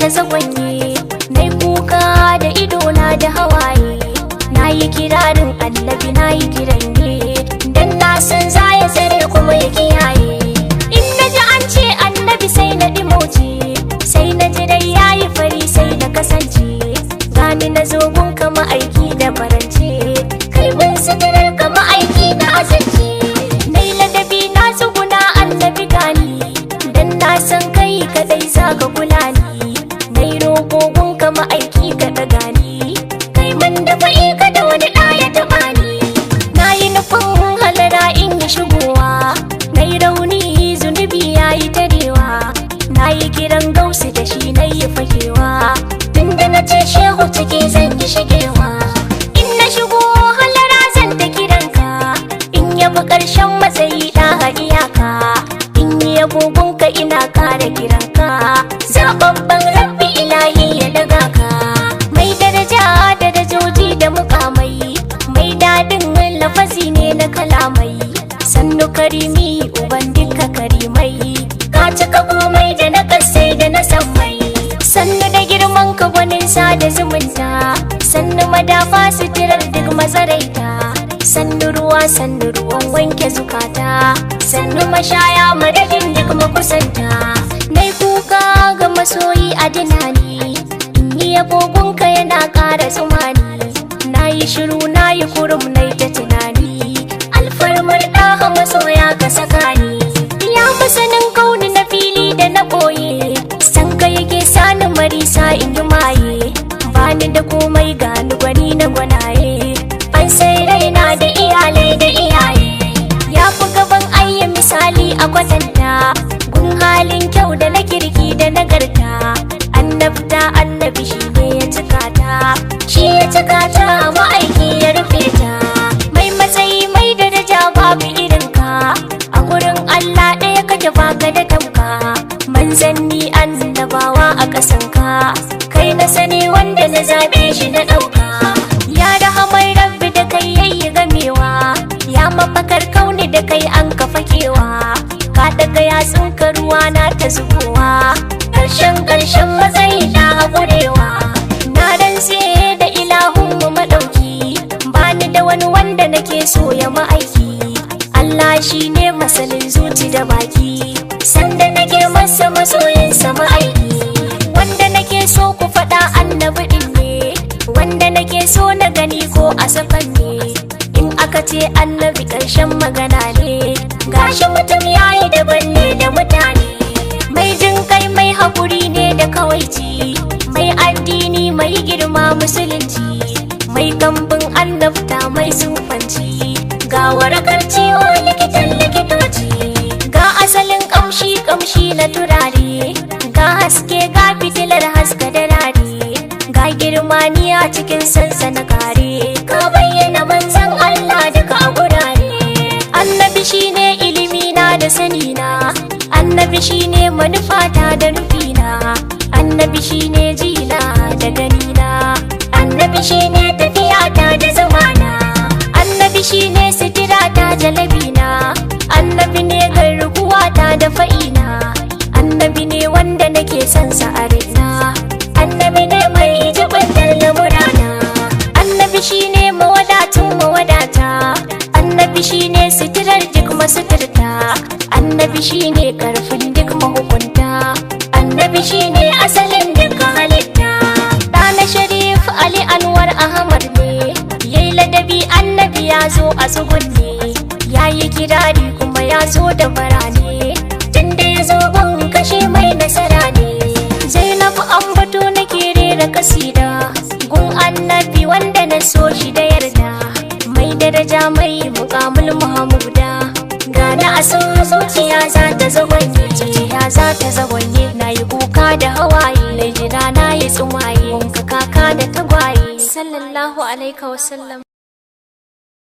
ta zagwanye na kuka da idona da hawaye na yi kirarin annabi na yi kiran ne dan na san za ya tsare kuma ya kiyaye in na ji an ce annabi sai na dimoce sai na ji dai ya yi fari sai na kasance gani na zo gun kama aiki da farance kai mun sitirar kama aiki na azance na yi ladabi na tsuguna annabi gani dan na san kai kadai za ka kula ni na yi roƙo gun kama aiki ka ɗaga ni kai mun da fa'i ka da wani ɗaya taɓa ni na yi nufin halara in yi shigowa na yi rauni zunubi ya yi tarewa na yi kiran gausu da shi na yi fakewa tun da na ce shehu ciki zan yi shigewa in na shigo halara zan ta kiranka in yabi ƙarshen matsayi ɗaha iyaka in yi agogonka ina kara kiranka zababban rabbi ilahi ya daga ka mai daraja darajoji da mukamai mai daɗin lafazi ne na kalamai sannu karimi uban duka karimai ka cika komai da na kasai da na sammai sannu da girman ka gwanin da zumunta sannu madafa suturar duk mazaraita sannu ruwa sannu ruwan wanke zukata sannu mashaya madadin duk makusanta nai kuka ga masoyi a dinani in yi agogonka yana ƙara tsumani na yi shiru na yi kurum na ta tunani alfarmar ɗaha masoya ka saka ni ya masanin kauni na fili da na ɓoye san ka yake sani marisa in yi maye bani da komai gani gwani na gwanaye an sai raina da iyalai da iyaye ya fi gaban ayya misali a kwatanta gun halin kyau da na kirki da nagarta annabta annabi shi ne ya cika ta shi ya cika ta ma'aiki ya rufe ta mai matsayi mai daraja babu irinka a gurin allah ɗaya kake baka da tamka manzanni annabawa a ƙasanka kai na sani wanda na zaɓe shi na ɗauka ya rahamar rabbi da kai yayi gamewa ya mafakar kauni da kai an kafa kewa ka daga yatsun ka ruwa na ta zubowa ƙarshen ƙarshen matsayi na haƙurewa na rantse da ilahun mu maɗauki bani da wani wanda nake so ya ma'aiki Allah shi ne masanin zuci da baki sanda nake masa masoyinsa ma'aiki wanda nake so ku faɗa annabi ɗin ne wanda nake so na gani ko a sakan ne in aka ce annabi ƙarshen magana ne gashi mutum yayi daban ne da mutane mai jin kai mai haƙuri ne da kawaici mai addini mai girma musulunci mai kambin annabta mai sufanci ga warakar ciwo likitan likitoci ga asalin kamshi kamshi na turare ga haske ga fitilar haska da rare ga girma ni a cikin sansana kare ka bayyana manzan Allah duka a gurare annabi shine ilimi na da sani na annabi shine manufata da nufina annabi shine jina da ganina annabi shine tafiyata da zamana annabi shine sitirata jalabina annabi ne garkuwata da fa'ina annabi ne wanda nake son sa a raina annabi ne mai jibantar lamurana annabi shine mawadatun mawadata annabi shine sitirar duk masuturta annabi shine karfin duk mahukunta annabi shine asalin duk halitta ɗana sharif ali anwar ahmad ne yayi ladabi annabi ya zo a tsugunne ya yi kirari kuma ya zo da barane tunda ya zo gun kashe mai nasara ne zainabu ambato nake rera kasida gun annabi wanda na so shi da yarda mai daraja mai mukamul muhammuda gana a san zuciya za ta zagwanye zuciya za ta zagwanye na yi kuka da hawaye na jira na yi tsumaye wanka kaka da tagwaye sallallahu alaihi wasallam